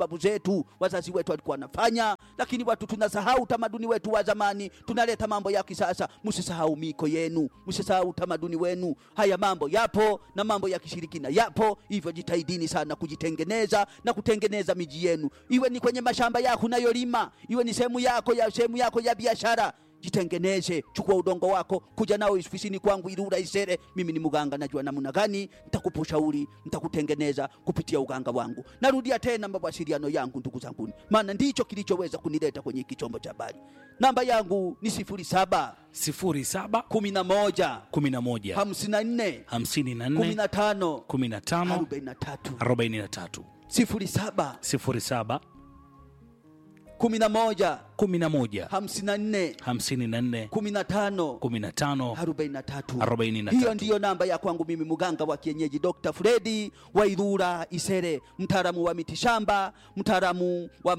babu zetu wazazi wetu walikuwa wanafanya, lakini watu tunasahau utamaduni wetu wa zamani, tunaleta mambo ya kisasa. Msisahau miko yenu, msisahau utamaduni wenu. Haya mambo yapo na mambo ya kishirikina yapo, hivyo jitahidini sana kujitengeneza na kutengeneza miji yenu, iwe ni kwenye mashamba yako unayolima, iwe ni sehemu yako ya sehemu yako ya biashara jitengeneze, chukua udongo wako, kuja nao ofisini kwangu Ilula Isere. Mimi ni mganga, najua namna gani nitakupa ushauri, nitakutengeneza kupitia uganga wangu. Narudia tena mawasiliano yangu, ndugu zanguni, maana ndicho kilichoweza kunileta kwenye hiki chombo cha habari. Namba yangu ni sifuri saba 07 kumi na moja 11 hamsini na nne kumi 54 na tano 15 arobaini na tatu 43 sifuri saba 07 kumi na moja 11 hamsini na nne 54 kumi na tano 15 arobaini na tatu. 43. Hiyo ndiyo namba ya kwangu mimi mganga wa kienyeji Dr. Fredi wa Ilula Isere, mtaalamu wa mitishamba, mtaalamu wa